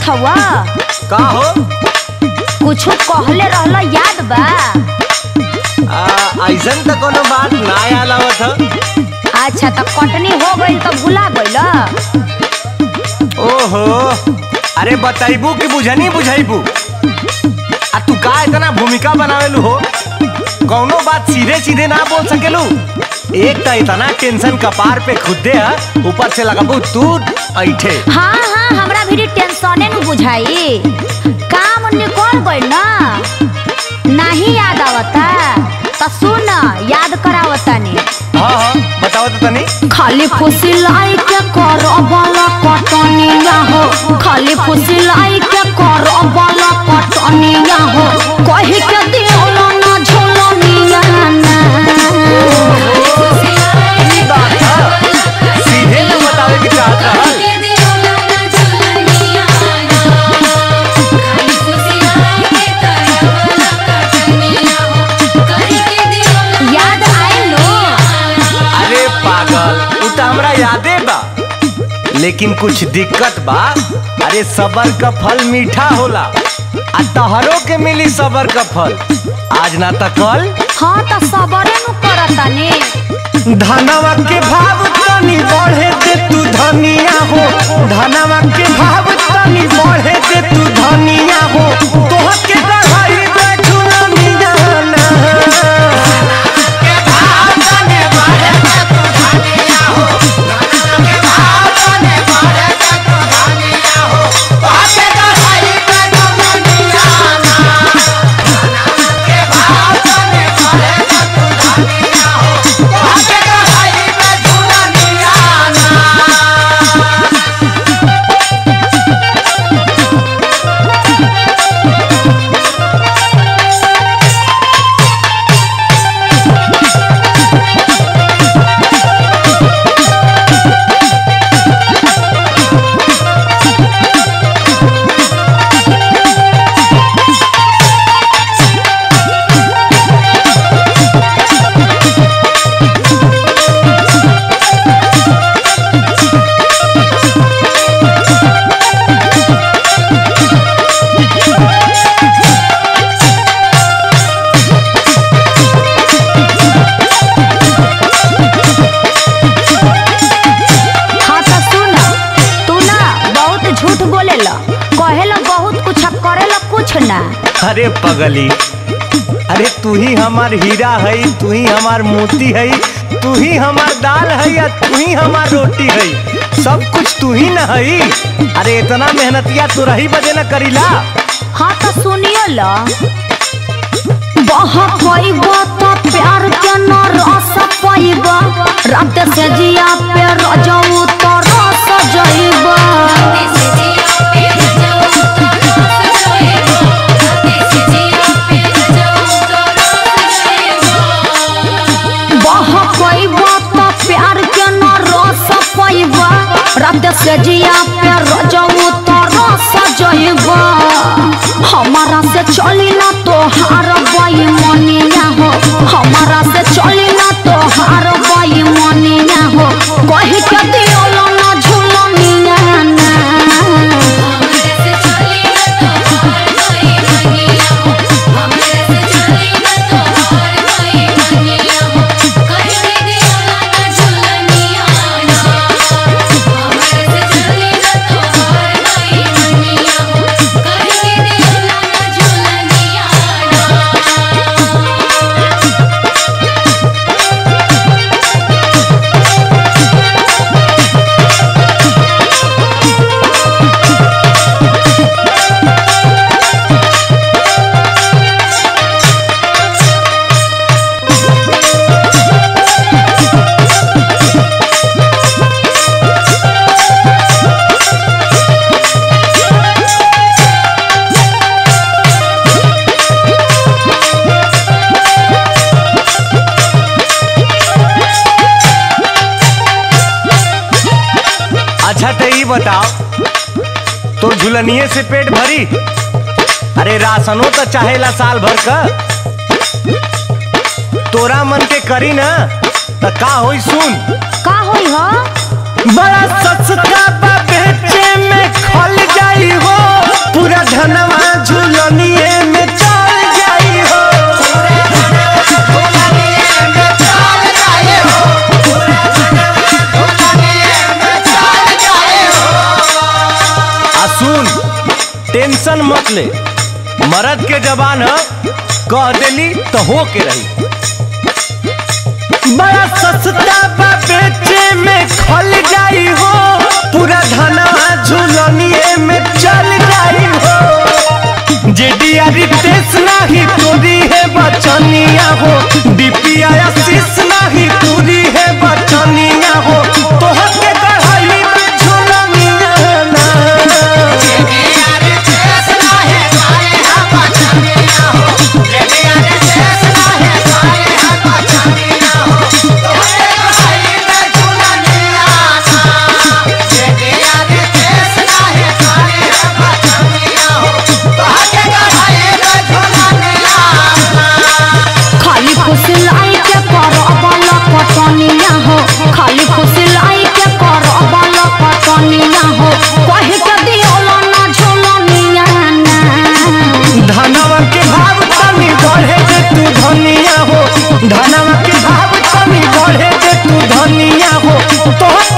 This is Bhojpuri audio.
हवा का हो कुछ कहले रहला याद बा आ, ऐसन त कोनो बात ना याद आवत ह अच्छा त कटनी हो गई तो भुला गइल ओहो अरे बताइबू कि बुझनी बुझाइबू आ तू का इतना भूमिका बनावेलू हो कौनो बात सीधे सीधे ना बोल सकेलू एक त इतना टेंशन कपार पे खुदे है ऊपर से लगाबू तू ऐठे हाँ हाँ हमरा भी टेंशने न बुझाई काम निकल गइल ना नहीं याद आवता त सुन याद करावतानी हाँ हाँ बताओ तो तनी खाली फुसिलाई के करबला कटनिया हो खाली फुसिलाई के करबला कटनिया हो कहि के दियोला ना झोलनिया ना ई बात है सीधे तो बतावे के चाहत रहल याद आइल लो अरे पागल उ त हमरा यादे बा लेकिन कुछ दिक्कत बा अरे सबर का फल मीठा होला आ तहरो के मिली सबर का फल आज ना त कल हाँ त सबरे नु करतानी धनवा के भाव तनी बढ़े दे तू धनिया हो धनवा के भाव तनी बढ़े दे तू धनिया हो तोहर के बढ़ाई बैठू ना मिजाना हाँ त सुन तू ना बहुत झूठ बोलेला कहेला बहुत कुछ आ करेला कुछ ना अरे पगली अरे तू ही हमार हीरा है तू ही हमार मोती है तू ही हमार दाल है या तू ही हमार रोटी है सब कुछ तू ही न है अरे इतना मेहनतिया तू रही बजे न करीला हाँ तो सुनियो ला बहुत पैबा तो प्यार के न रस पैबा रात से जिया पे रजऊ तो रस जइबा बहुत पैबा तो प्यार के न रस पैबा रात से जिया पे रजऊ तो रस जइबा हमारा से चली ना तो हार बाई मनिया हो हमारा से चली ना तो हार बाई मनिया हो कही के दियोला ना झूलनिया ना अच्छा तो ये बताओ तो झुलनिए से पेट भरी अरे राशनो तो चाहेला साल भर का तोरा मन के करी ना तो का होई सुन का होई हो बड़ा सस्ता बा बेचे में खल जाई हो सुन टेंशन मत ले मर्द के जबान ह कह देली तो हो के रही बड़ा सस्ता बा बेचे में खल जाई हो पूरा धनवा झुलनिए में चल जाई हो जेडिया रितेश नाही तोरी है बचनिया हो डीपीआ आशीष नाही तोरी है बचनिया हो तोहर के कढ़ाई में झुलनिया ना खाली फुसलाई के करबल पटनिया हो खाली फुसलाई के करबल पटनिया हो कह के दियोल ना झोलनिया ना धनवा के भाव तनी बढ़े जे तू धनिया हो धनवा के भाव तनी बढ़े जे तू धनिया हो तोहर